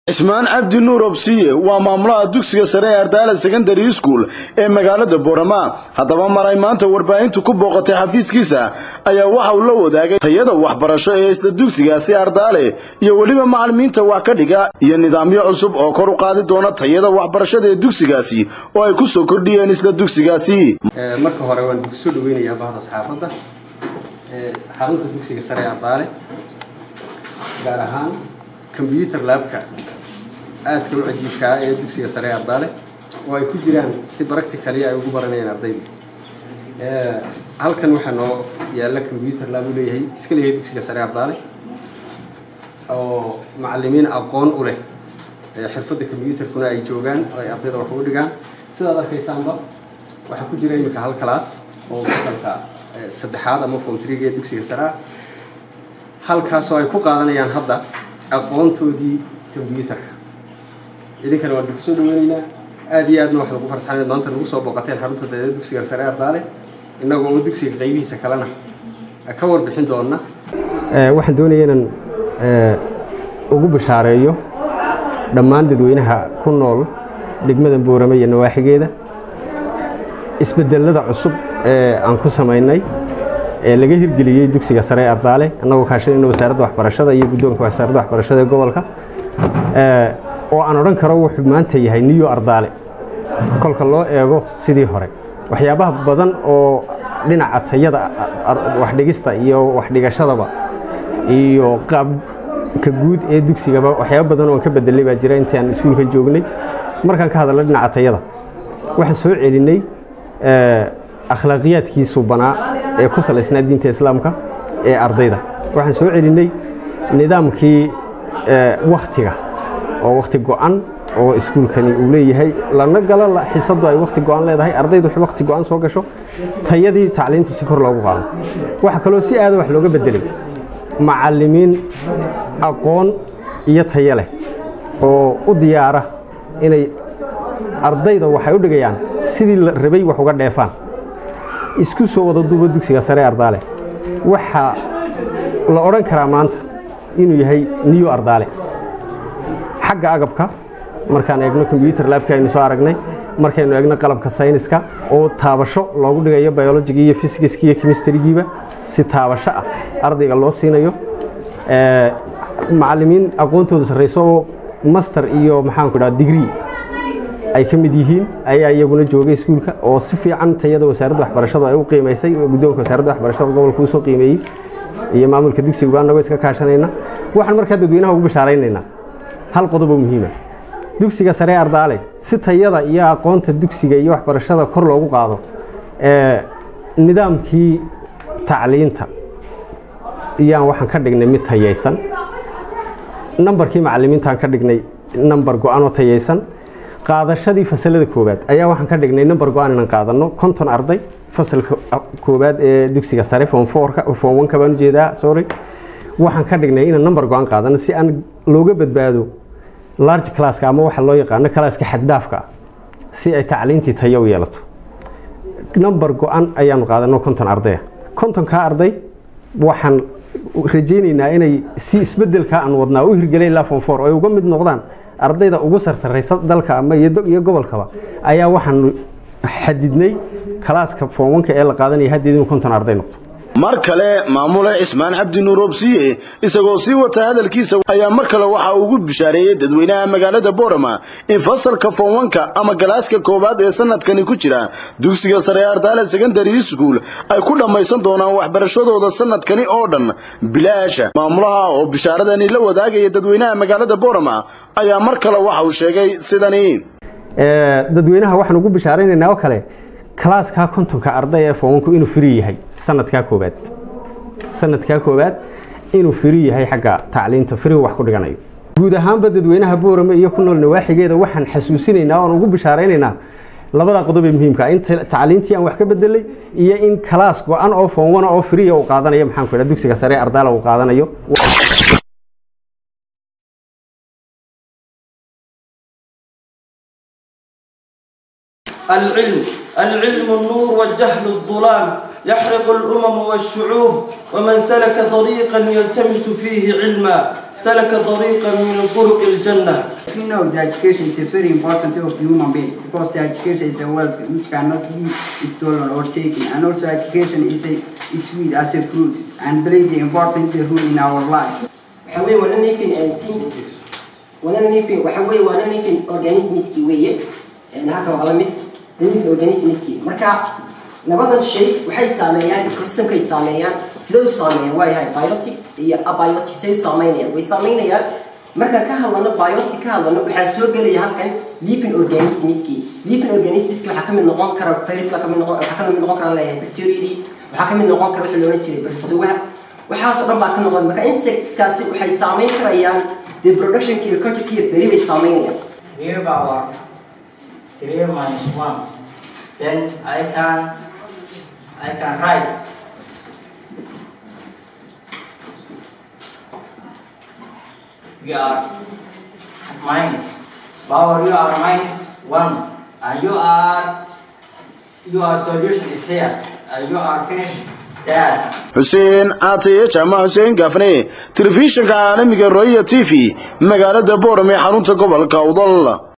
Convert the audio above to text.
cismaan cabdi nuur obsiye waa maamulaha dugsiga sare ee ardaala secondary school ee magaalada boorama haddaba mar ay maanta warbaahintu ku booqatay xafiiskiisa ayaa waxa uu la wadaagay tayada waxbarasho ee isla dugsigaasi ardaale iyo weliba macalimiinta wax ka dhiga iyo nidaamyo cusub oo kor u qaadi doona tayada waxbarashada ee dugsigaasi oo ay ku soo kordhiyeen isla dugsigaasi marka hore waan soo dhaweynayaa bahda saxaafadda xarunta dugsiga sare ee ardaale gaar ahaan combyuter laabka aadka u cajiibkaa ee dugsiga sare ee ardaale oo ay ku jiraan si practicali ay ugu baranayaan ardayda halkan waxaa noo yaalla combyuter laab u leeyahay iska leeyahay dugsiga sare ardaale oo macalimiin aqoon u leh xirfadda combyuterkuna ay joogaan oo ay ardayda wax ugu dhigaan sidaad arkaysaanba waxaa ku jira iminka hal class oo fasalka saddexaad ama form triga ee dugsiga sare ah halkaasoo ay ku qaadanayaan hadda aqoontoodii combyuterka idinkana waan kusoo dhaweyneynaa aada iyo aadna wax lagu farsaxan maanta nagu soo booqateen xarunta daeeda dugsiga sare ardaale innagoo oo dugsiga qaybihiisa kalena ka warbixin doona waxaan doonaya inaan ugu bashaareeyo dhammaan dadweynaha ku nool degmada boorame iyo nawaaxigeeda isbedelada cusub ee aan ku samaynay ee laga hirgeliyey dugsiga sare ee ardaale annagoo kaashanayna wasaaradda waxbarashada iyo guddoonka wasaaradda waxbarashada ee gobolka oo aan odhan karo wuxuu maanta yahay niyo ardaale kolka loo eego sidii hore waxyaabaha badan oo dhinaca tayada waxdhigista iyo waxdhigashadaba iyo qaabka guud ee dugsigaba waxyaaba badan oon ka bedelay baa jira intii aan iskuulka joognay markaan ka hadalno dhinaca tayada waxaan soo celinay akhlaaqiyaadkii subanaa ee ku salaysnaa diinta islaamka ee ardayda waxaan soo celinay nidaamkii wakhtiga oo wakhti go-an oo iskuulkani uu leeyahay lana galo xisadu ay wakhti go-an leedahay ardaydu wakhti go-an soo gasho tayadii tacliintu si kor loogu qaado waxaa kaloo si aada wax looga bedelay macalimiin aqoon iyo tayo leh oo u diyaara inay ardayda waxay u dhigayaan sidii la rabay wax uga dheefaan isku soo wada duuba dugsiga sare ardaale waxaa la odhan karaa maanta inuu yahay niyo ardaale xagga agabka markaan eegno combyuter laabka aynu soo aragnay markaynu eegno qalabka sayniska oo taabasho loogu dhigayo biologigi iyo fysigiski iyo chemistrygiiba si taabasho ah ardayga loo siinayo macalimiin aqoontooda sarrayso oo master iyo maxaanku dhaha digree ay ka mid yihiin ayaa iyaguna joogay iskuulka oo si fiican tayada wasaaradda waxbarashada ay u qiimaysay guddoonka wasaaradda waxbarashada gobolka usoo qiimeeyey iyo maamulka dugsiga annagoo iska kaashanayna waxaan markaa dadweynaha ugu bashaaraynaynaa hal qodob oo muhiima dugsiga sare ardaale si tayada iyo aqoonta dugsiga iyo waxbarashada kor loogu qaado nidaamkii tacliinta iyaan waxaan ka dhignay mid tayaysan nambarkii macalimiintaan ka dhignay nambar go-an oo tayaysan qaadashadii fasalada koowaad ayaa waxaan ka dhignay nambar go-an inaan qaadano konton arday fasalka koowaad ee dugsiga sare form fourka form oneka baan ujeedaa sorry waxaan ka dhignay inaan nambar go-an qaadano si aan looga badbaado large classka ama waxa loo yaqaano classka xaddhaafka ah si ay tacliintii tayo u yeelato nambar go-an ayaanu qaadano konton ardaya kontonkaa arday waxaan rajaynaynaa inay si isbedelkaa aan wadnaa u hirgelay ilaa form four ay uga mid noqdaan ardayda ugu sarsaraysa dalka ama iyo gobolkaba ayaa waxaanu xadidnay kalaaska foonwanka ee la qaadanaya haddeed inuu konton arday noqdo mar kale maamule cismaan cabdi nuur obsiye isagoo sii wata hadalkiisa ayaa mar kale waxa ugu bishaareeyey dadweynaha magaalada boorama in fasalka foonwanka ama galaaska koowaad ee sanadkani ku jira dugsiga sare ardaale secondary school ay ku dhammaysan doonaan waxbarashadooda sanadkani oo dhan bilaasha maamulaha oo bishaaradani la wadaagaya dadweynaha magaalada boorama ayaa mar kale waxa uu sheegay sidani dadweynaha waxaan ugu bishaaraynaynaa oo kale kalaaskaa kontonka arday ee foonwanku inuu firi yahay sanadkaa koobaad sanadkaa koowaad inuu firi yahay xagga tacliinta firigu wax ku dhiganayo guud ahaanba dadweynaha boorame iyo ku nool nawaaxigeeda waxaan xasuusinaynaa oon ugu bishaaraynaynaa labada qodob ee muhiimka in tacliintii aan wax ka bedelay iyo in kalaas go-an oo foonwana oo firiya uu qaadanayo maxaanku idhaha dugsiga sare ardaala uu qaadanayo العلم العلم النور والجهل الظلام يحرق الأمم والشعوب ومن سلك طريقا يلتمس فيه علما سلك طريقا من طرق الجنة We know that education is a very important of human being because the education is a wealth which cannot be stolen or taken and also education is a is sweet as a fruit and play the important role in our life. waxa weeye waana living things waana living waxa weeye waana living organismski weeye halkan waa la mid living organismski marka labadan shay waxay saameeyaan ecosystemkay saameeyaan sidee u saameeyaan waa yahay biotic iyo abiotic say u saameynayaan way saameynayaan markaan ka hadlano biotic ka hadlano waxaa soo gelaya halkan living organismski living organismski waxaa kamid noqon kara virus baa kamid noqon waxaa kamid noqon kara leeyahay bacteriadii waxaa kamid noqon kara wixii loolan jiray bacteria waxaasoo dhan baa ka noqon marka insectskaasi waxay saameyn karayaan the productionki iyo cultureki iyo beri bay saameynayaan Here power 3 minus 1 then I can I can write we are minus power you are minus 1 and you are your solution is here and you are finished that xuseen caataye jaamac xuseen gaafne telefishinka caalamiga roya t v magaalada boorame xarunta gobolka udal